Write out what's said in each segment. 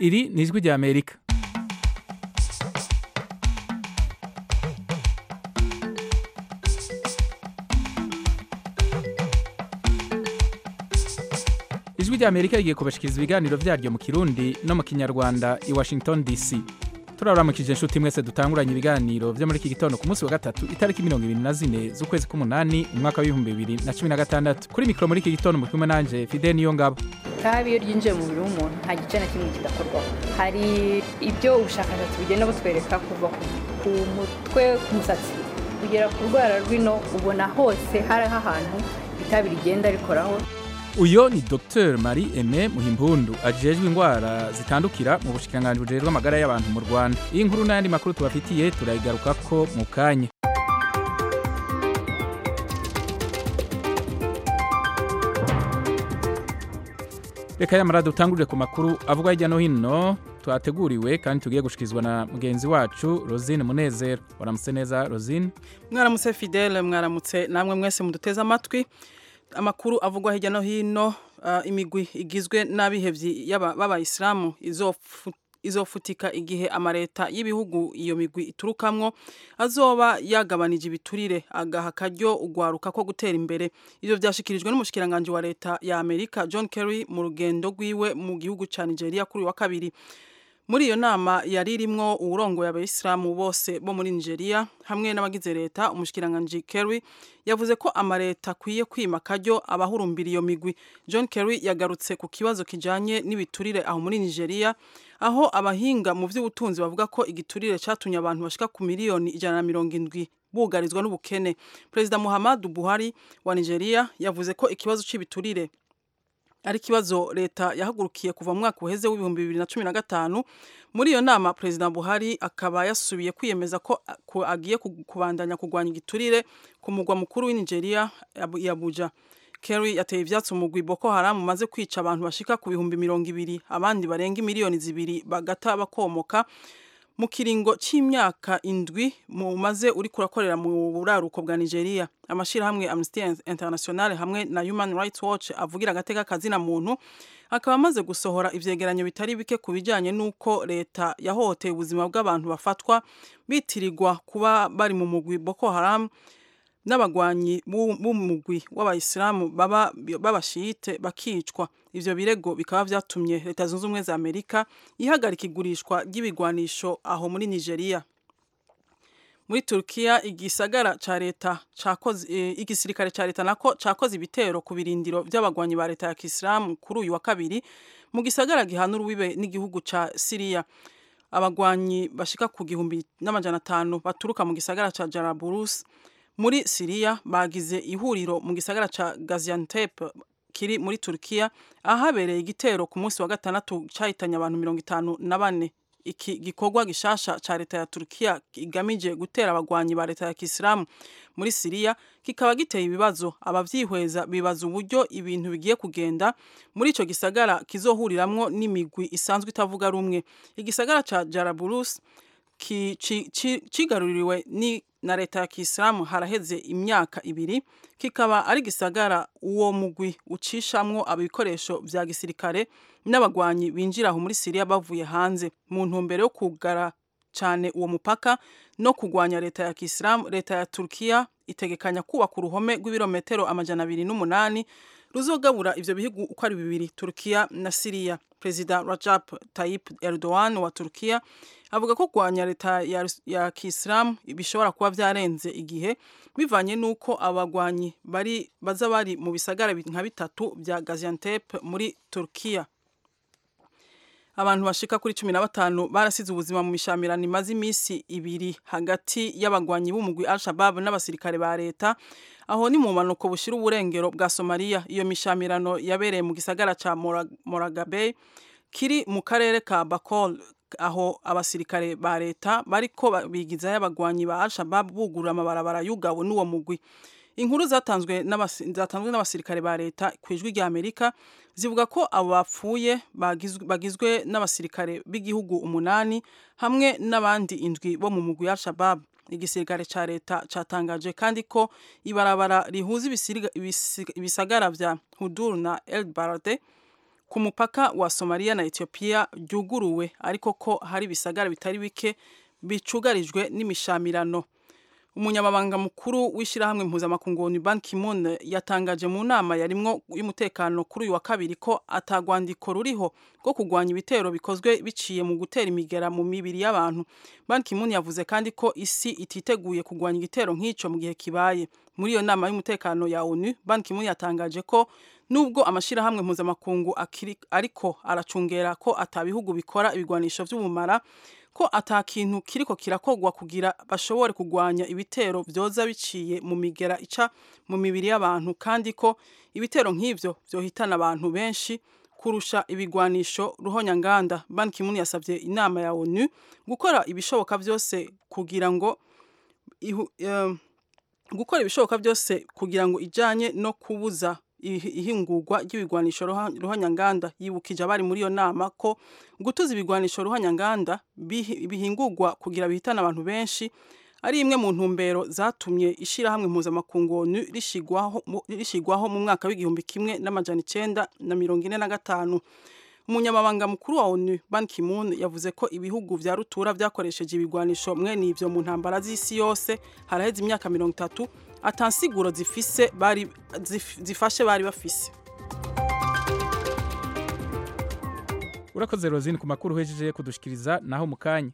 iri ni ijwi rya amerika ijwi rya amerika rigiye kubashikiriza ibiganiro vyaryo mu kirundi no mu kinyarwanda i washington dc turaramukije inshuti mwese dutanguranye ibiganiro vyo muri iki gitondo ku munsi wa gatatu itariki mirongo ibiri na zine z'ukwezi k'umunani umwaka w'ibihumbi bibiri na cumi na gatandatu kuri mikoro muri iki gitondo mu kumwe nanje fide niyo ngabo itabi iyo ryinjiye mu mubiri w'umuntu nta gice na kimwe kidakorwaho hari ibyo ubushakashatsi bugenda butwereka kuva ku mutwe ku musatsi kugera ku rwara rw'ino ubona hose hariho ahantu itabi rigenda rikoraho uyo ni dr marie aime muhimpundu ajejwe indwara zitandukira mu bushikiranganji bujejwe amagara y'abantu mu rwanda iyi nkuru n'ayandi makuru tubafitiye turayigarukako mu kanya reka yamara dutangurire ku makuru avugwa hirya no hino twateguriwe kandi tugiye gushikirizwa na mugenzi wacu rosine munezero waramutse neza rosine mwaramutse fidele mwaramutse namwe mwese muduteze amatwi amakuru avugwa hirya no hino imigwi igizwe n'abihevyi b'abayisilamu izofutika igihe amareta y'ibihugu iyo migwi iturukamwo azoba yagabanije ibiturire agaha akaryo ugwaruka ko gutera imbere ivyo vyashikirijwe n'umushikiranganji wa leta ya amerika john kerry mu rugendo rwiwe mu gihugu ca nigeria kuri wa kabiri muri iyo nama yari irimwo uwurongoye abayisilamu bose bo muri nigeria hamwe n'abagize leta umushikiranganji kerry yavuze ko amareta akwiye kwima akaryo abahurumbira iyo migwi john kerry yagarutse ku kibazo kijanye n'ibiturire aho muri nigeria aho abahinga mu vy'ubutunzi bavuga ko igiturire catumye abantu bashika ku miliyoni ijana na mirongo indwi bugarizwa n'ubukene perezida muhammadu buhari wa nigeria yavuze ko ikibazo c'ibiturire ari ikibazo leta yahagurukiye kuva mu mwaka uheze w'ibihumbi bibiri na cumi na gatanu muri iyo nama perezida buhari akaba yasubiye kwiyemeza ko agiye kubandanya kurwanya igiturire ku mugwa mukuru w'inigeria yabuja kerry yateye ivyatsi umugwi boko haramu umaze kwica abantu bashika ku bihumbi mirongo ibiri abandi barenga miliyoni zibiri bagata bakomoka mu kiringo c'imyaka indwi mumaze uri kurakorera mu buraruko bwa Nigeria amashirahamwe Amnesty International hamwe na Human Rights Watch avugira agateka kazina muntu akaba amaze gusohora ivyegeranyo bitari bike ku bijanye n'uko leta yahohoteye ubuzima bw'abantu bafatwa bitirirwa kuba bari mu mugwi Boko Haram n'abagwanyi b'umugwi w'abayisilamu baba b'abashiyite bakicwa ivyo birego bikaba vyatumye leta zunze ubumwe za amerika ihagarika igurishwa ry'ibigwanisho aho muri nigeria muri turkiya igisagara ca leta cakoze e, igisirikare ca leta nako cakoze ibitero ku birindiro vy'abagwanyi ba leta ya kisilamu kuri uyu wa kabiri mu gisagara gihana urubibe n'igihugu ca siriya abagwanyi bashika ku gihumbi n'amajana atanu baturuka mu gisagara ca jaraburus muri Siriya bagize ihuriro mu gisagara ca Gaziantep kiri muri Turkiya ahabereye igitero ku munsi wa gatandatu cahitanye abantu mirongo itanu na bane iki gikorwa gishasha ca leta ya Turkiya kigamije gutera abagwanyi ba leta ya Kisilamu muri Siriya kikaba giteye ibibazo abavyihweza bibaza uburyo ibintu bigiye kugenda muri ico gisagara kizohuriramwo n'imigwi isanzwe itavuga rumwe igisagara ca Jarablus cigaruriwe ni na leta ya kisilamu haraheze imyaka ibiri kikaba ari gisagara uwo mugwi ucishamwo ibikoresho vya gisirikare n'abagwanyi binjira aho muri Siriya bavuye hanze mu ntumbero yo kugara cyane uwo mupaka no kugwanya leta ya kisilamu leta ya Turkiya itegekanya kubaka uruhome rw'ibirometero amajana abiri n'umunani ruzogabura ivyo bihugu uko ari bibiri Turkiya na Siriya Perezida Rajab Tayyip Erdogan wa Turkiya avuga ko kurwanya leta ya, ya Kisilamu bishobora kuba vyarenze igihe bivanye nuko abagwanyi bari baza bari mu bisagara nka bitatu vya Gaziantep muri Turkiya abantu bashika kuri cumi na batanu barasize ubuzima mu mishamirano imaze imisi ibiri hagati y'abagwanyi b'umugwi Al-Shabaab n'abasirikare ba leta aho ni mu manuko bushira uburengero bwa Somalia iyo mishamirano yabereye mu gisagara ca Moragabe kiri mu karere ka Bakol aho abasirikare ba leta bariko bigizayo abagwanyi ba Al-Shabaab bugurura amabarabara yugawe n'uwo mugwi inkuru zatanzwe n'abasirikare ba leta ku ijwi rya Amerika zivuga ko abo bapfuye bagizwe n'abasirikare b'igihugu umunani hamwe n'abandi indwi bo mu mugwi Al-Shabaab igisirikare ca leta catangaje kandi ko ibarabara rihuza ibisagara vya Hudur na El Barade ku mupaka wa Somalia na Ethiopia ryuguruwe ariko ko hari bisagara bitari bike bicugarijwe n'imishamirano umunyamabanga mukuru w'ishyirahamwe mpuzamakungu Ban Ki-moon yatangaje mu nama yarimwo y'umutekano kuri uyu wa kabiri ko atagwandiko ruriho rwo kurwanya ibitero bikozwe biciye mu gutera imigera mu mibiri y'abantu Ban Ki-moon yavuze kandi ko isi ititeguye kurwanya igitero nk'ico mu gihe kibaye muri iyo nama y'umutekano ya ONU Ban Ki-moon yatangaje ko nubwo amashirahamwe mpuzamakungu ariko aracungera ko atabihugu bikora ibigwanisho vy'ubumara ko ata kintu kiriko kirakogwa kugira bashobore kugwanya ibitero vyoza biciye mu migera ica mu mibiri y'abantu kandi ko ibitero nk'ivyo vyohitana abantu benshi kurusha ibigwanisho ruhonyanganda Ban Ki-moon yasavye inama ya ONU gukora ibishoboka vyose kugira ngo ihu, um, gukora ibishoboka byose kugira ngo ijanye no kubuza ihingurwa ry'ibigwanisho ruhanyanganda yibukije abari muri iyo nama ko gutuza ibigwanisho ruhanyanganda bihingurwa kugira bihitane abantu benshi ari imwe mu ntumbero zatumye ishyirahamwe mpuzamakungu ONU rishigwaho mu mwaka w'igihumbi kimwe n'amajana icenda na mirongo ine na gatanu umunyamabanga mukuru wa ONU Ban Ki-moon yavuze ko ibihugu vya rutura vyakoresheje ibigwanisho mwene ivyo mu ntambara z'isi yose haraheze imyaka mirongo itatu atansiguro zifise bari zif, zifashe bari bafise urakoze rozine ku makuru uhejeje kudushikiriza naho mu kanya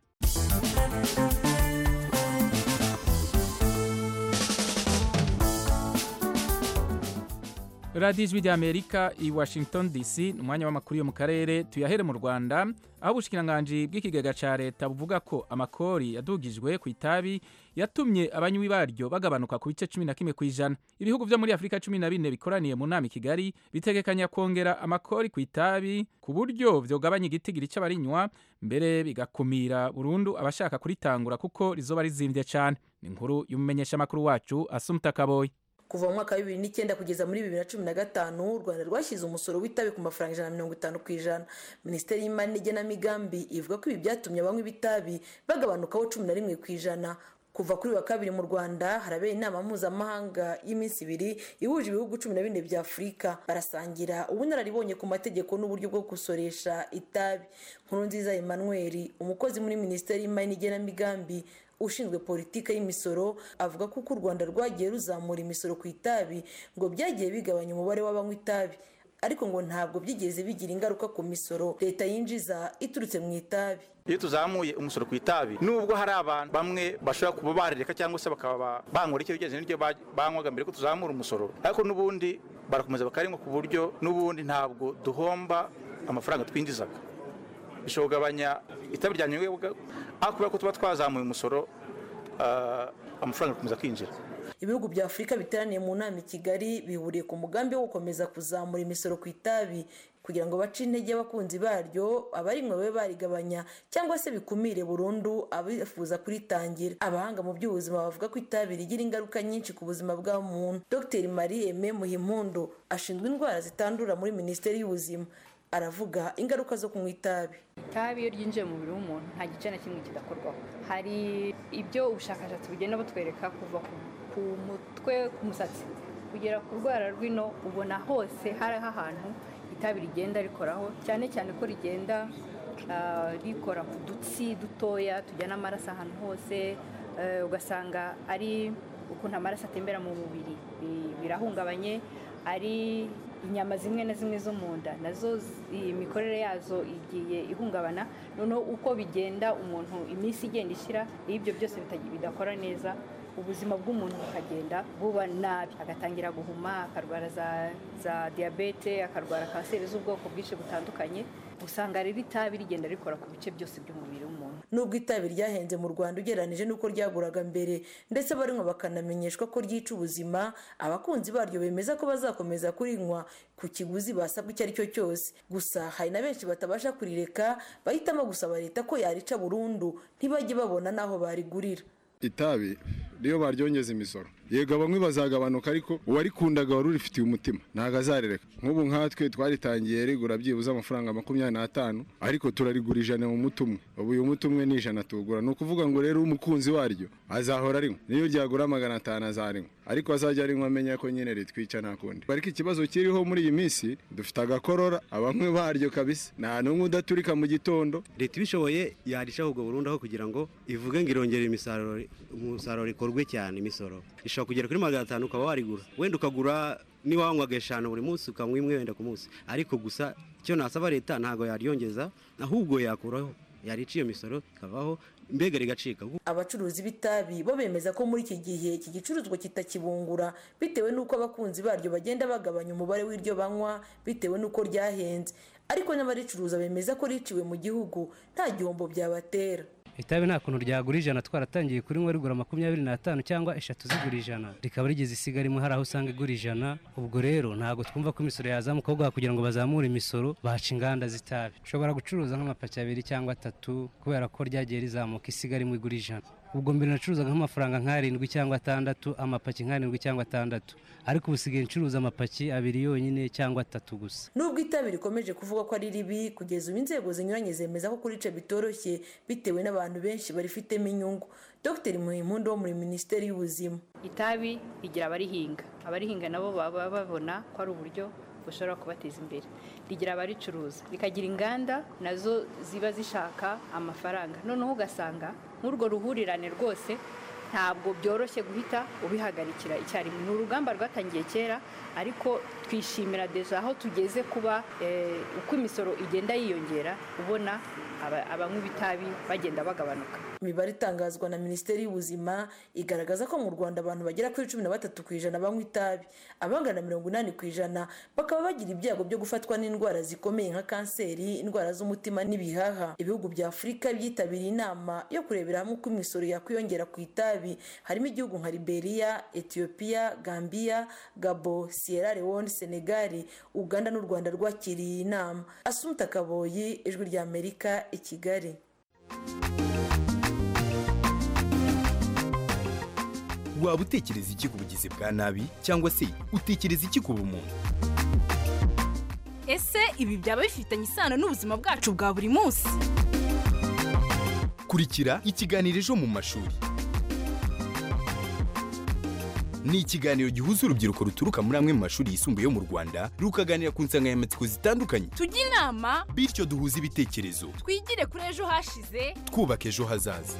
radiyo ijwi ry'amerika i washington dc ni umwanya w'amakuru yo mu karere tuyahere mu rwanda aho ubushikiranganji bw'ikigega cya leta buvuga ko amakori yadugijwe ku itabi yatumye abanywi baryo bagabanuka ku bice cumi na kimwe ku ijana ibihugu byo muri afurika cumi na bine bikoraniye mu nama i kigali bitegekanya kongera amakori ku itabi ku buryo vyogabanya igitigiri c'abarinywa mbere bigakumira burundu abashaka kuritangura kuko rizoba rizimvye cane ni inkuru y'umumenyeshamakuru wacu asumta kaboyi kuva mu mwaka wa bibiri n'icyenda kugeza muri bibiri na cumi na gatanu u rwanda rwashyize umusoro w'itabi ku mafaranga ijana na mirongo itanu ku ijana minisiteri y'imari n'igenamigambi ivuga ko ibi byatumye abanywa ibitabi bagabanukaho cumi na rimwe ku ijana kuva kuri wa kabiri mu rwanda harabera inama mpuzamahanga y'iminsi ibiri ihuje ibihugu cumi na bine bya afurika barasangira ubunararibonye ku mategeko n'uburyo bwo gusoresha itabi nkuru nziza emmanuel umukozi muri minisiteri y'imari n'igenamigambi ushinzwe politiki y'imisoro avuga ko uko u rwanda rwagiye ruzamura imisoro ku itabi ngo byagiye bigabanya umubare w'abanywa itabi ariko ngo ntabwo byigeze bigira ingaruka ku misoro leta yinjiza iturutse mu itabi iyo tuzamuye umusoro ku itabi nubwo hari abantu bamwe bashobora kuba barireka cyangwa se bakaba bangura icyo bigenze n'iryo banywaga mbere ko tuzamura umusoro ariko n'ubundi barakomeza bakarinywa ku buryo n'ubundi ntabwo duhomba amafaranga twinjizaga bishobora kugabanya itabi rya nyungwe ariko kubera ko tuba twazamuye umusoro amafaranga agakomeza kwinjira ibihugu bya afurika biteraniye mu nama i kigali bihuriye ku mugambi wo gukomeza kuzamura imisoro ku itabi kugira ngo bace intege abakunzi baryo abarinywa babe barigabanya cyangwa se bikumire burundu abifuza kuritangira abahanga mu by'ubuzima bavuga ko itabi rigira ingaruka nyinshi ku buzima bwa muntu dr marie aime muhimpundu ashinzwe indwara zitandura muri minisiteri y'ubuzima aravuga ingaruka zo kunywa itabi itabi iyo ryinjiye mu mubiri w'umuntu nta gice na kimwe kidakorwaho hari ibyo ubushakashatsi bugenda butwereka kuva ku mutwe ku musatsi kugera ku rwara rw'ino ubona hose hariho ahantu itabi rigenda rikoraho cyane cyane ko rigenda rikora ku dutsi dutoya tujyana amaraso ahantu hose ugasanga ari ukuntu amaraso atembera mu mubiri birahungabanye ari inyama zimwe na zimwe zo mu nda nazo imikorere yazo igiye ihungabana noneho uko bigenda umuntu iminsi igenda ishyira iyo ibyo byose bidakora neza ubuzima bw'umuntu bukagenda buba nabi agatangira guhuma akarwara za za diyabete akarwara kanseri z'ubwoko bwinshi butandukanye usanga rero itabi rigenda rikora ku bice byose by'umubiri w'umuntu nubwo itabi ryahenze mu rwanda ugereranyije n'uko ryaguraga mbere ndetse abarinywa bakanamenyeshwa ko ryica ubuzima abakunzi baryo bemeza ko bazakomeza kurinywa ku kiguzi basabwa icyo ari cyo cyose gusa hari na benshi batabasha kurireka bahitamo gusaba leta ko yarica burundu ntibajye babona n'aho barigurira itabi niyo baryongeza imisoro yego bamwe bazagabanuka ariko uwarikundaga wari urifitiye umutima ntabwo azarereka nk'ubu nkatwe twaritangiye rigura byibuze amafaranga makumyabiri n'atanu ariko turarigura ijana mu muti umwe ubu uyu muti umwe ni ijana tuwugura ni ukuvuga ngo rero umukunzi waryo azahora arinywa niyo ryagura magana atanu azarinywa ariko azajya arinywa amenya ko nyine ritwica nta kundi ariko ikibazo kiriho muri iyi minsi dufite agakorora abanywi baryo kabisa nta n'umwe udaturika mu gitondo leta ibishoboye yarishaho ubwo burundu aho kugira ngo ivuge ngo irongere imisaruro umusaruro ikorwe cyane imisoro ishobora kugera kuri magana atanu ukaba warigura wenda ukagura niba wanywaga eshanu buri munsi ukanywa imwe wenda ku munsi ariko gusa icyo nasaba leta ntabwo yaryongeza ahubwo yakuraho yarica iyo misoro ikavaho mbega rigacika abacuruzi b'itabi bo bemeza ko muri iki gihe iki gicuruzwa kitakibungura bitewe n'uko abakunzi baryo bagenda bagabanya umubare w'iryo banywa bitewe n'uko ryahenze ariko n'abaricuruza bemeza ko riciwe mu gihugu nta gihombo byabatera itabi nta kuntu ryagura ijana twaratangiye kuri rimwe rigura makumyabiri n'atanu cyangwa eshatu zigura ijana rikaba rigeze isiga rimwe hari aho usanga igura ijana ubwo rero ntabwo twumva ko imisoro yazamuka ahubwo kugira ngo bazamure imisoro baca inganda z'itabi ushobora gucuruza nk'amapaki abiri cyangwa atatu kubera ko ryagiye rizamuka isiga rimwe igura ijana ubwo mbere nacuruzaga nk'amafaranga nk'arindwi cyangwa atandatu amapaki nk'arindwi cyangwa atandatu ariko ubu usigaye ncuruza amapaki abiri yonyine cyangwa atatu gusa nubwo itabi rikomeje kuvuga ko ari ribi kugeza ubu inzego zinyuranye zemeza ko kurica bitoroshye bitewe n'abantu benshi barifitemo inyungu dr muhimpundu wo muri minisiteri y'ubuzima itabi rigira abarihinga abarihinga nabo baba babona ko ari uburyo bushobora kubateza imbere rigira abaricuruza rikagira inganda nazo ziba zishaka amafaranga noneho ugasanga nk'urwo ruhurirane rwose ntabwo byoroshye guhita ubihagarikira icyarimwe ni urugamba rwatangiye kera ariko twishimira deja aho tugeze kuba uko imisoro igenda yiyongera ubona abanywa itabi bagenda bagabanuka imibare itangazwa na minisiteri y'ubuzima igaragaza ko mu rwanda abantu bagera kuri cumi na batatu ku ijana banywa itabi abangana mirongo inani ku ijana bakaba bagira ibyago byo gufatwa n'indwara zikomeye nka kanseri indwara z'umutima n'ibihaha ibihugu bya afurika byitabiriye inama yo kurebera hamwe uko imisoro yakwiyongera ku itabi harimo igihugu nka liberia etiyopiya gambia gabo sierra leone senegali uganda n'u rwanda rwakiriye iyi nama asumta kaboyi ijwi rya amerika i kigali waba utekereza iki ku bugizi bwa nabi cyangwa se utekereza iki ku bumuntu ese ibi byaba bifitanye isano n'ubuzima bwacu bwa buri munsi kurikira ikiganiro ejo mu mashuri ni ikiganiro gihuza urubyiruko ruturuka muri amwe mu mashuri yisumbuye yo mu rwanda rukaganira ku nsanganyamatsiko zitandukanye tujye inama bityo duhuze ibitekerezo twigire kuri ejo hashize twubaka ejo hazaza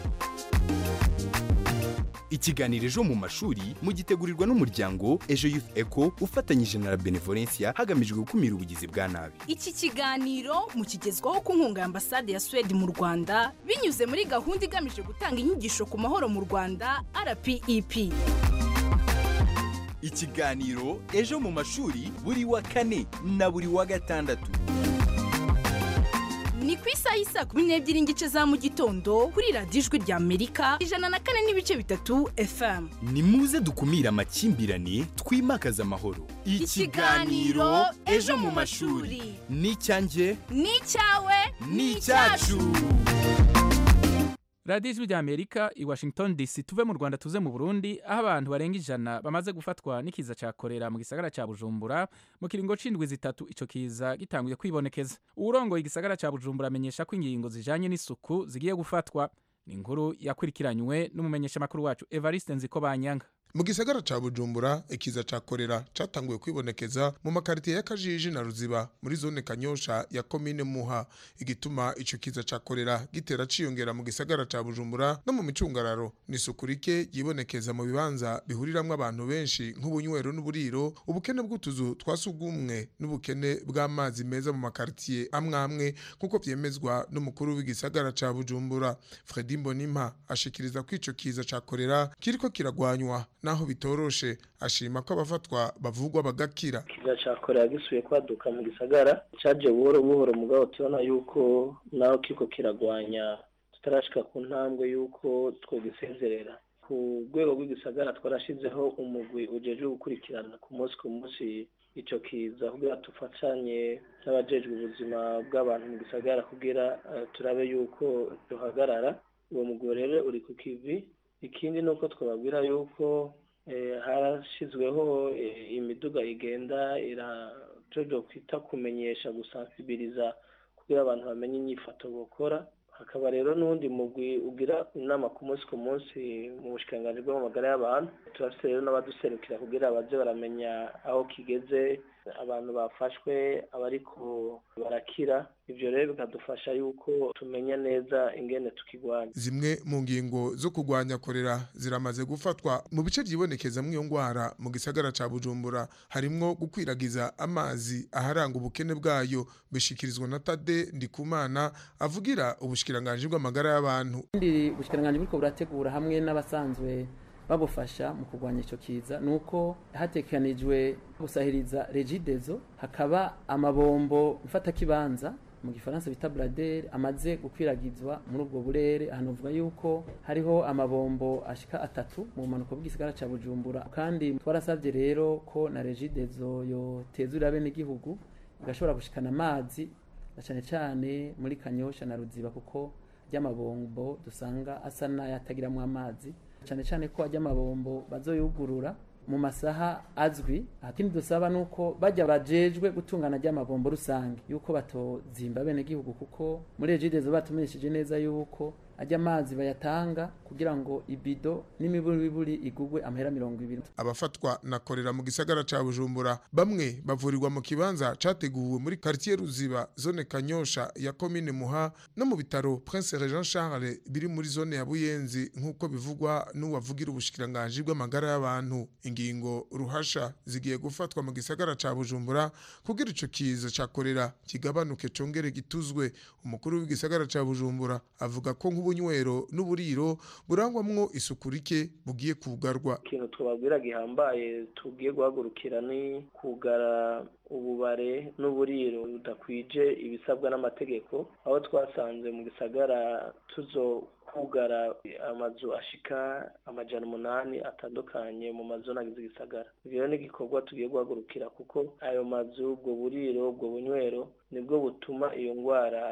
ikiganiro ejo mu mashuri mugitegurirwa n'umuryango ejo youth eco ufatanyije na la benevolencia hagamijwe gukumira ubugizi bwa nabi iki kiganiro mukigezwaho ku nkunga ya ambasade ya suwede mu rwanda binyuze muri gahunda igamije gutanga inyigisho ku mahoro mu rwanda rpep ikiganiro ejo mu mashuri buri wa kane na buri wa gatandatu ni ku isaha y'isa kumi n'ebyiri n'igice za mu gitondo kuri radiyo ijwi rya amerika ijana na kane n'ibice bitatu fm ni muze dukumire amakimbirane twimakaze amahoro ikiganiro ejo mu mashuri ni icyanjye ni icyawe ni icyacu radiyo ijwi rya amerika i washington dc tuve mu rwanda tuze mu burundi aho abantu barenga ijana bamaze gufatwa n'ikiza cya korera mu gisagara cya bujumbura mu kiringo c'indwi zitatu ico kiza gitanguye kwibonekeza uwurongoye igisagara cya bujumbura amenyesha ko ingingo zijanye n'isuku zigiye gufatwa ni inkuru yakurikiranywe n'umumenyeshamakuru wacu evariste nziko banyanga mu gisagara ca bujumbura ikiza ca korera catanguye kwibonekeza mu makaritiye y'akajiji na ruziba muri zone kanyosha ya komine muha igituma ico kiza ca korera gitera ciyongera mu gisagara ca bujumbura no mu micungararo ni isuku rike ryibonekeza mu bibanza bihuriramwo abantu benshi nk'ubunywero n'uburiro ubukene bw'utuzu twa sugumwe n'ubukene bw'amazi meza mu makaritiye amwe amwe nk'uko vyemezwa n'umukuru w'igisagara ca bujumbura fredi mbonimpa ashikiriza ko ico kiza ca korera kiriko kiragwanywa naho bitoroshe ashima ko abafatwa bavugwa bagakira kiza ca korera gisubiye kwaduka mu gisagara caje buhoro buhoro mugabo tubona yuko naho kiko kiragwanya tutarashika ku ntambwe yuko twogisezerera ku rwego rw'igisagara twarashizeho umugwi ujejwe gukurikirana ku munsi ku munsi ico kiza kugira tufatanye n'abajejwe ubuzima bw'abantu mu gisagara kugira uh, turabe yuko duhagarara uwo mugwi rero uri ku kivi ikindi ni uko twababwira yuko harashyizweho imiduga igenda irajojo kwita kumenyesha gusansibiriza kugira abantu bamenye inyifato bakora hakaba rero n'undi mugwi ugira inama ku munsi ku munsi mu bushikiranganji bw'amagara y'abantu turafite rero n'abaduserukira kugira baze baramenya aho kigeze abantu bafashwe abariko barakira ivyo rero bikadufasha yuko tumenya neza ingene tukigwanya zimwe mu ngingo zo kurwanya korera ziramaze gufatwa mu bice byibonekeza iyo ndwara mu gisagara ca bujumbura harimwo gukwiragiza amazi aharanga ubukene bwayo bishikirizwa na tade ndikumana avugira ubushikiranganji bw'amagara y'abantu ibindi ubushikiranganji buriko burategura hamwe n'abasanzwe babufasha mu kurwanya icyo kiza ni uko hatekanijwe gusahiriza regidezo hakaba amabombo mfatakibanza mu gifaransa bita buraderi amaze gukwiragizwa muri ubwo burere ahantu uvuga yuko hariho amabombo ashika atatu mu mpanuka bw'igisagara cya bujumbura kandi twarasabye rero ko na regidezo yotezurira bene igihugu igashobora gushikana amazi na cyane cyane muri kanyosha na ruziba kuko ry'amabombo dusanga asa n'ayatagiramo amazi cyane cyane ko ajya amabombo bazoyugurura mu masaha azwi akindi dusaba nuko bajya bajejwe gutungana ry'amabombo rusange yuko batozimba bene gihugu kuko muri ejidezo batumenyesheje neza yuko ajya amazi bayatanga kugira ngo ibido n'imiburiburi igugwe amahera mirongo ibiri abafatwa na korera mu gisagara ca bujumbura bamwe bavurirwa mu kibanza categuwe muri quartier ruziba zone kanyosha ya komine muha no mu bitaro prince jean charles biri muri zone ya buyenzi nk'uko bivugwa n'uwavugira ubushikiranganji bw'amagara y'abantu ingingo ruhasha zigiye gufatwa mu gisagara ca bujumbura kugira ico kiza ca korera kigabanuke congere gituzwe umukuru w'igisagara ca bujumbura avuga ko nk'ubunywero n'uburiro burangwamwo isuku rike bugiye kugarwa ikintu twababwira gihambaye tugiye guhagurukira ni kugara ububare n'uburiro budakwije ibisabwa n'amategeko aho twasanze mu gisagara tuzo kugara amazu ashika amajana umunani atandukanye mu mazu agize igisagara ibyo ni igikorwa tugiye guhagurukira kuko ayo mazu ubwo buriro ubwo bunywero nibwo butuma iyo ndwara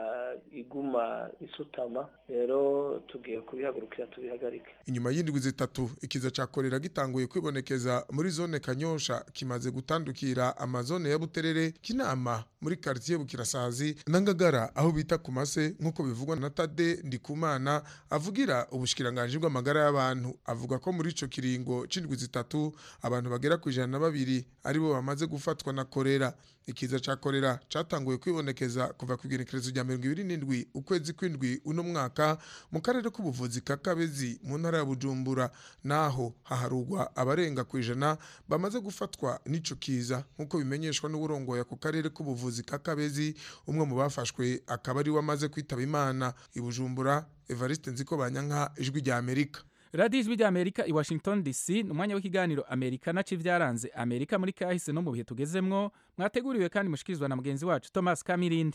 iguma isutama rero tugiye kubihagurukira tubihagarike inyuma y'indwi zitatu ikiza ca korera gitanguye kwibonekeza muri zone kanyosha kimaze gutandukira amazone ya buterere kinama muri quartier bukirasazi na ngagara aho bita ku mase nk'uko bivugwa na tade ndikumana avugira ubushikiranganje bw'amagara y'abantu avuga ko muri ico kiringo c'indwi zitatu abantu bagera ku ijana na babiri aribo bamaze gufatwa na korera ikiza ca korera catanguye kwibonekeza kuva ku igenekerezo rya mirongo ibiri n'indwi ukwezi kw'indwi uno mwaka mu karere k'ubuvuzi ka kabezi mu ntara ya bujumbura naho haharugwa abarenga ku ijana bamaze gufatwa n'ico kiza nk'uko bimenyeshwa n'uburongoye ku karere k'ubuvuzi ka kabezi umwe mu bafashwe akaba ari we amaze kwitaba imana i bujumbura evariste nziko banyanka ijwi rya amerika radiyo ijwi ry'amerika i washington dc ni umwanya w'ikiganiro amerika naco ibyaranze amerika muri kahise no mu bihe tugezemwo mwateguriwe kandi mushikirizwa na mugenzi wacu thomas kamirindi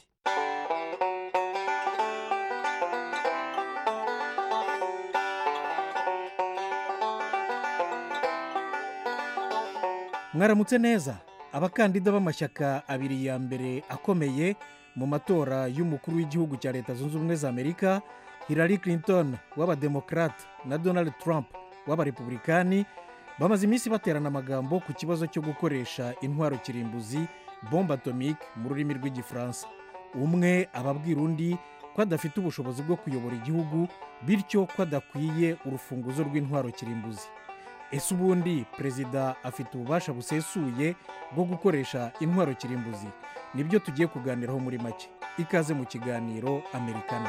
mwaramutse neza abakandida b'amashyaka abiri ya mbere akomeye mu matora y'umukuru w'igihugu cya leta zunze ubumwe za amerika hillary clinton w'abademokarate na donald trump w'abarepublikani bamaze iminsi baterana amagambo ku kibazo cyo gukoresha intwaro kirimbuzi bombe atomike mu rurimi rw'igifaransa umwe ababwira undi ko adafite ubushobozi bwo kuyobora igihugu bityo ko adakwiye urufunguzo rw'intwaro kirimbuzi ese ubundi perezida afite ububasha busesuye bwo gukoresha intwaro kirimbuzi nibyo tugiye kuganiraho muri make ikaze mu kiganiro amerikana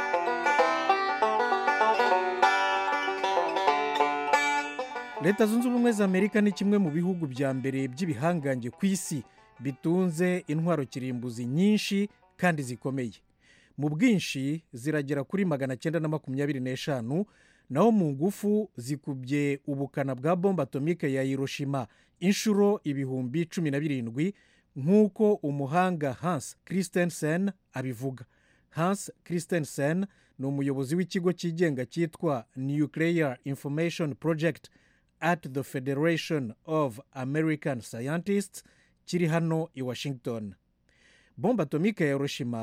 leta zunze ubumwe za amerika ni kimwe mu bihugu bya mbere by'ibihangange ku isi bitunze intwaro kirimbuzi nyinshi kandi zikomeye mu bwinshi ziragera kuri magana cyenda na makumyabiri n'eshanu naho mu ngufu zikubye ubukana bwa bombe atomike ya hiroshima inshuro ibihumbi cumi na birindwi nk'uko umuhanga hans christensen abivuga hans christensen ni umuyobozi w'ikigo cyigenga cyitwa nuclear information project at the federation of american scientists kiri hano i washington bombe atomike ya hiroshima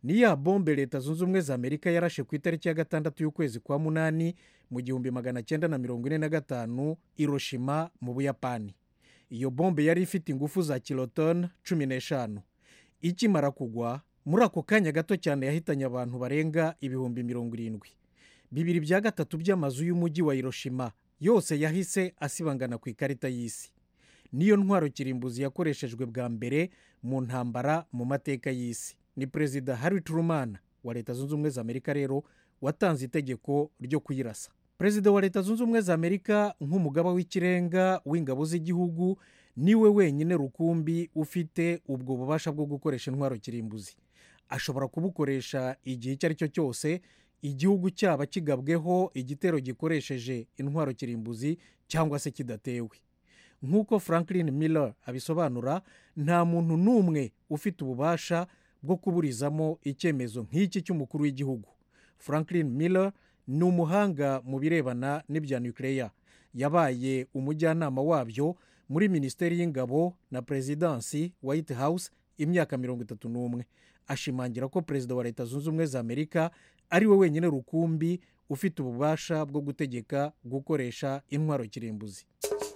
ni ya bombe leta zunze ubumwe za amerika yarashe ku itariki ya gatandatu y'ukwezi kwa munani mu gihumbi magana cyenda na mirongo ine na gatanu iroshima mu buyapani iyo bombe yari ifite ingufu za kilotoni cumi n'eshanu ikimara kugwa muri ako kanya gato cyane yahitanye abantu barenga ibihumbi mirongo irindwi bibiri bya gatatu by'amazu y'umujyi wa hiroshima yose yahise asibangana ku ikarita y'isi niyo ntwaro kirimbuzi yakoreshejwe bwa mbere mu ntambara mu mateka y'isi ni perezida harry truman wa leta zunze ubumwe za amerika rero watanze itegeko ryo kuyirasa perezida wa leta zunze ubumwe za amerika nk'umugaba w'ikirenga w'ingabo z'igihugu niwe wenyine rukumbi ufite ubwo bubasha bwo gukoresha intwaro kirimbuzi ashobora kubukoresha igihe icyo ari cyo cyose igihugu cyaba kigabweho igitero gikoresheje intwaro kirimbuzi cyangwa se kidatewe nk'uko franklin miller abisobanura nta muntu n'umwe ufite ububasha bwo kuburizamo icyemezo nk'iki cy'umukuru w'igihugu franklin miller ni umuhanga mu birebana n'ibya nuclear yabaye umujyanama wabyo muri minisiteri y'ingabo na perezidansi white house imyaka mirongo itatu n'umwe ashimangira ko perezida wa leta zunze ubumwe za amerika ari we wenyine rukumbi ufite ububasha bwo gutegeka gukoresha intwaro kirimbuzi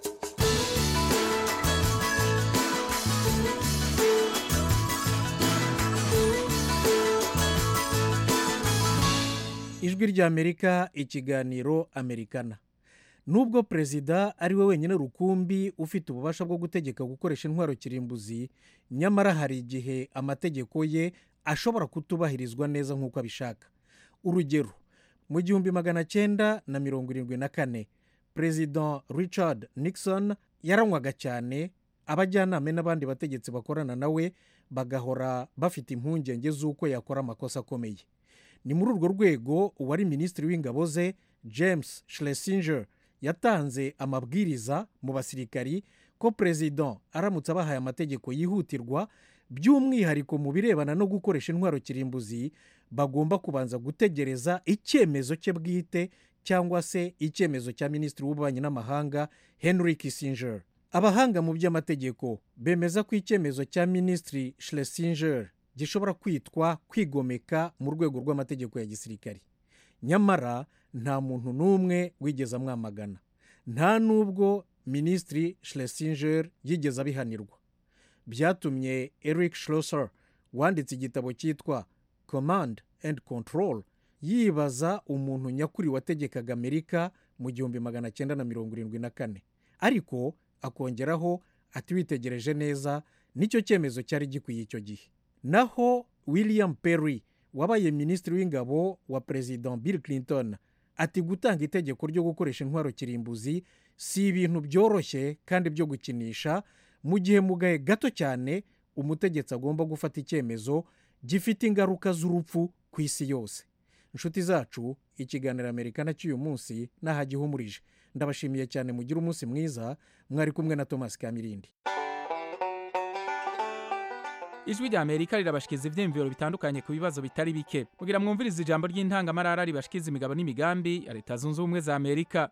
ijwi ry'amerika ikiganiro amerikana nubwo perezida ari we wenyine rukumbi ufite ububasha bwo gutegeka gukoresha intwaro kirimbuzi nyamara hari igihe amategeko ye ashobora kutubahirizwa neza nk'uko abishaka urugero mu gihumbi magana cyenda na mirongo irindwi na kane perezida richard nixon yaranywaga cyane abajyanama n'abandi bategetsi bakorana nawe bagahora bafite impungenge z'uko yakora amakosa akomeye ni muri urwo rwego uwari minisitiri w'ingabo ze james schlesinger yatanze amabwiriza mu basirikari ko perezida aramutse abahaye amategeko yihutirwa by'umwihariko mu birebana no gukoresha intwaro kirimbuzi bagomba kubanza gutegereza icyemezo cye bwite cyangwa se icyemezo cya minisitiri w'ububanyi n'amahanga henry kissinger abahanga mu by'amategeko bemeza ko icyemezo cya minisitiri schlesinger gishobora kwitwa kwigomeka mu rwego rw'amategeko ya gisirikari nyamara nta muntu n'umwe wigeze amwamagana nta n'ubwo minisitiri schlesinger yigeze abihanirwa byatumye eric schlosser wanditse igitabo cyitwa command and control yibaza umuntu nyakuri wategekaga amerika mu gihumbi magana cyenda na mirongo irindwi na kane ariko akongeraho ati witegereje neza nicyo cyemezo cyari gikwiye icyo gihe naho william perry wabaye minisitiri w'ingabo wa perezida bill clinton ati gutanga itegeko ryo gukoresha intwaro kirimbuzi si ibintu byoroshye kandi byo gukinisha mu gihe mu gahe gato cyane umutegetsi agomba gufata icyemezo gifite ingaruka z'urupfu ku isi yose inshuti zacu ikiganiro amerikana cy'uyu munsi n'ahagihumurije ndabashimiye cyane mugire umunsi mwiza mwari kumwe na thomas kamirindi ijwi rya amerika rirabashikiriza ibyiyumviro bitandukanye ku bibazo bitari bike kugira mwumvirize ijambo ry'intangamarara ribashikiriza imigabo n'imigambi ya leta zunze ubumwe za amerika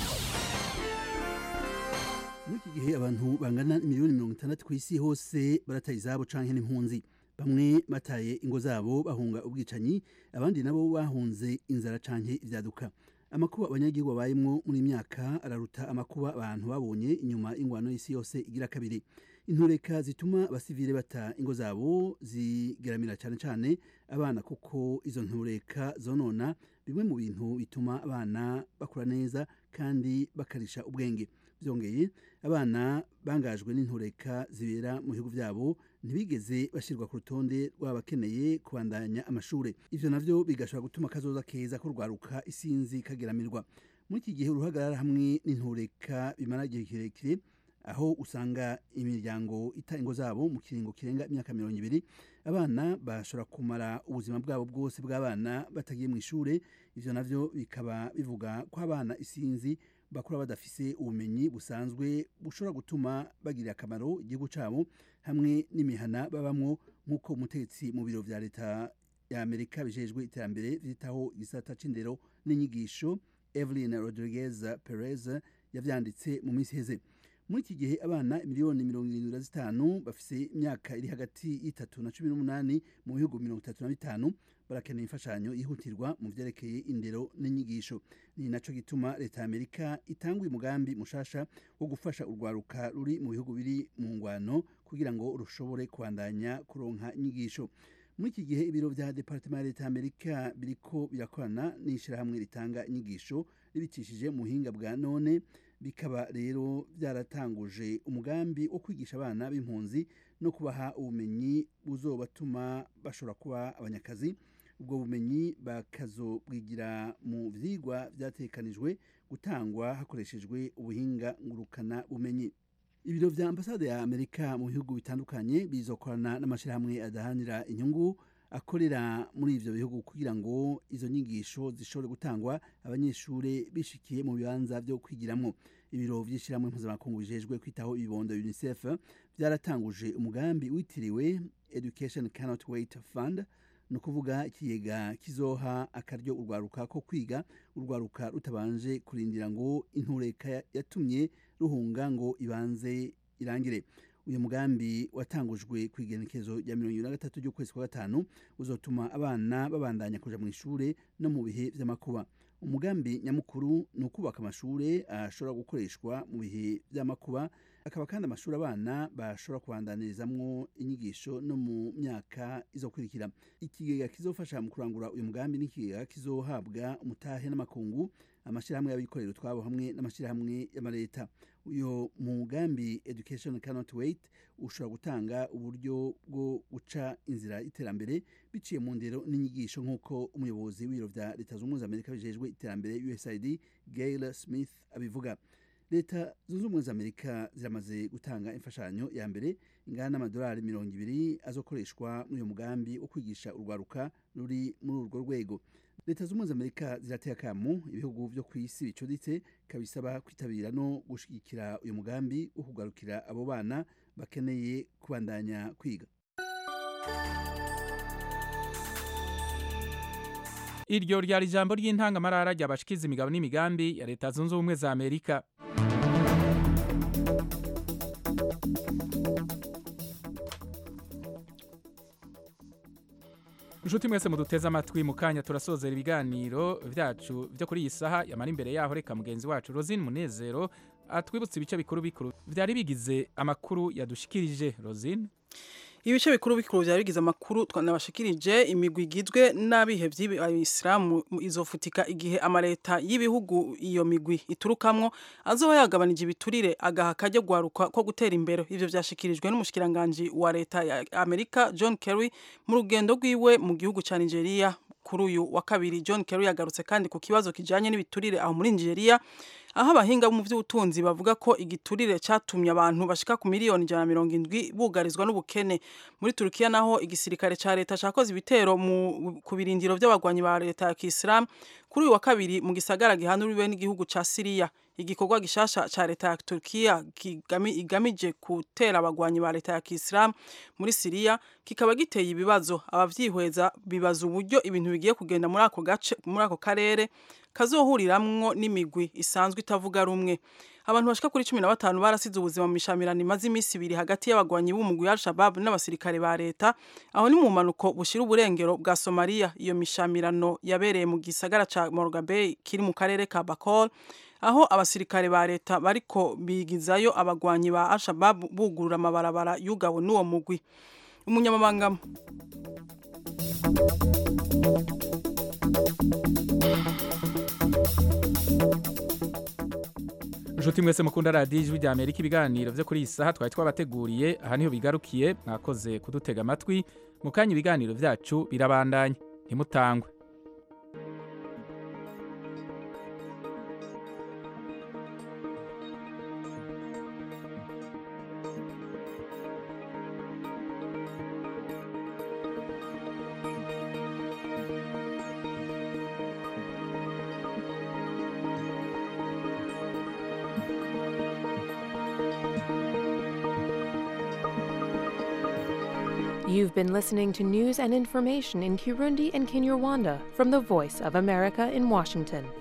muri iki gihe abantu bangana miliyoni mirongo itandatu ku isi hose barataye izabo canke n'impunzi bamwe bataye ingo zabo bahunga ubwicanyi abandi nabo bahunze inzara canke ibyaduka amakuba abanyagihugu babayemwo muri myaka araruta amakuba abantu babonye inyuma y'ingwano y'isi yose igira kabiri intureka zituma abasivile bata ingo zabo zigeramira cyane cyane abana kuko izo ntureka zonona bimwe mu bintu bituma abana bakura neza kandi bakarisha ubwenge byongeye abana bangajwe n'intureka zibera mu bihugu byabo ntibigeze bashyirwa ku rutonde rw'abakeneye kubandanya amashuri ibyo nabyo bigashobora gutuma akazoza keza kurwaruka isinzi kageramirwa muri iki gihe uruhagarara hamwe n'intureka bimara igihe kirekire aho usanga imiryango ita ingo zabo mu kiringo kirenga imyaka mirongo ibiri abana bashobora kumara ubuzima bwabo bwose bw'abana batagiye mu ishuri ibyo nabyo bikaba bivuga ko abana isinzi bakura badafise ubumenyi busanzwe bushobora gutuma bagirira akamaro igihugu cyabo hamwe n'imihana babamwo nk'uko umutegetsi mu biro bya leta ya amerika bijejwe iterambere vyitaho igisata c'indero n'inyigisho evelyn rodriguez perez yavyanditse mu minsi iheze muri iki gihe abana miliyoni mirongo irindwi na zitanu bafise imyaka iri hagati y'itatu na cumi n'umunani mu bihugu mirongo itatu na bitanu barakeneye imfashanyo yihutirwa mu vyerekeye indero n'inyigisho ni naco gituma leta ya amerika itanguye umugambi mushasha wo gufasha urwaruka ruri mu bihugu biri mu ngwano kugira ngo rushobore kubandanya kuronka inyigisho muri iki gihe ibiro vya departement ya leta ya amerika biriko birakorana n'ishirahamwe ritanga inyigisho ribicishije mu buhinga bwa none bikaba rero byaratanguje umugambi wo kwigisha abana b'impunzi no kubaha ubumenyi buzobatuma bashobora kuba abanyakazi ubwo bumenyi bakazobwigira mu vyigwa vyatekanijwe gutangwa hakoreshejwe ubuhinga ngurukana bumenyi ibiro vya ambasade ya amerika mu bihugu bitandukanye bizokorana n'amashirahamwe adahanira inyungu akorera muri ivyo bihugu kugira ngo izo nyigisho zishobore gutangwa abanyeshure bishikiye mu bibanza vyo kwigiramwo ibiro vy'ishirahamwe mpuzamakungu bijejwe kwitaho ibibondo unicef vyaratanguje umugambi witiriwe education cannot wait fund ni ukuvuga ikigega kizoha akaryo urwaruka ko kwiga urwaruka rutabanje kurindira ngo intureka yatumye ruhunga ngo ibanze irangire uyu mugambi watangujwe ku igenekezo rya mirongo ibiri na gatatu ry'ukwezi kwa gatanu uzotuma abana babandanya kuja mu ishure no mu bihe vy'amakuba umugambi nyamukuru ni ukubaka amashure ashobora gukoreshwa mu bihe vy'amakuba akaba kandi amashuri abana bashobora kubandanirizamwo inyigisho no mu myaka izokurikira ikigega kizofasha mu kurangura uyu mugambi n'ikigega kizohabwa umutahe n'amakungu amashyirahamwe y'abikorera utwabo hamwe n'amashyirahamwe y'amaleta uyu mugambi education cannot wait ushobora gutanga uburyo bwo guca inzira y'iterambere biciye mu ndero n'inyigisho nk'uko umuyobozi w'ibiro vya leta zunze ubumwe za amerika bijejwe iterambere usaid gail smith abivuga leta zunze ubumwe za amerika ziramaze gutanga imfashanyo ya mbere ingana n'amadolari mirongo ibiri azokoreshwa muri uyu mugambi wo kwigisha urwaruka ruri muri urwo rwego leta zunze ubumwe za amerika zirateye akamu ibihugu vyo ku isi bicuditse kabisaba kwitabira no gushigikira uyu mugambi wo kugarukira abo bana bakeneye kubandanya kwiga iryo ryari ijambo ry'intangamarara ryabashikiza imigabo n'imigambi ya leta zunze ubumwe za amerika inshuti mwese muduteze amatwi mu kanya turasozera ibiganiro byacu byo kuri iyi saha yamara imbere yaho reka mugenzi wacu rosine munezero atwibutse ibice bikuru bikuru byari bigize amakuru yadushikirije rosine ibice bikuru bikuru byari bigize amakuru twanabashikirije imigwi igizwe n'abihevyi abisilamu izofutika igihe amaleta y'ibihugu iyo migwi iturukamwo azoba yagabanije ibiturire agaha kajya gwaruka ko gutera imbere ivyo vyashikirijwe n'umushikiranganji wa leta ya Amerika John Kerry mu rugendo rwiwe mu gihugu ca Nigeria kuri uyu wa kabiri John Kerry yagarutse kandi ku kibazo kijanye n'ibiturire aho muri Nigeria aho abahinga mu by'ubutunzi bavuga ko igiturire cyatumye abantu bashika ku miliyoni ijana na mirongo indwi bugarizwa n'ubukene muri turukiya naho igisirikare cya leta cyakoze ibitero ku birindiro by'abagwanyi ba leta ya kisilamu kuri uyu wa kabiri mu gisagara gihanuriwe n'igihugu cya siriya igikorwa gishasha cya leta ya turukiya igamije gutera abagwanyi ba leta ya kisilamu muri siriya kikaba giteye ibibazo abavyihweza bibaza uburyo ibintu bigiye kugenda muri ako gace muri ako karere kazohuriramwo n'imigwi isanzwe itavuga rumwe abantu bashika kuri cumi na batanu barasize ubuzima mu mishamirano imaze iminsi ibiri hagati y'abagwanyi b'umugwi wa al-shabab n'abasirikare ba leta aho ni mu mpanuko bushira uburengero bwa somaliya iyo mishamirano yabereye mu gisagara ca morgabe kiri mu karere ka bakol aho abasirikare ba leta bariko bigizayo abagwanyi ba al-shabab bugurura amabarabara y'ugabo n'uwo mugwi umunyamabanga inshuti mwese mukunda radiyo ijwi rya amerika ibiganiro byo kuri iyi saha twari twabateguriye aha niho bigarukiye mwakoze kudutega amatwi mu kanya ibiganiro byacu birabandanya ntimutangwe You've been listening to news and information in Kirundi and Kinyarwanda from the Voice of America in Washington.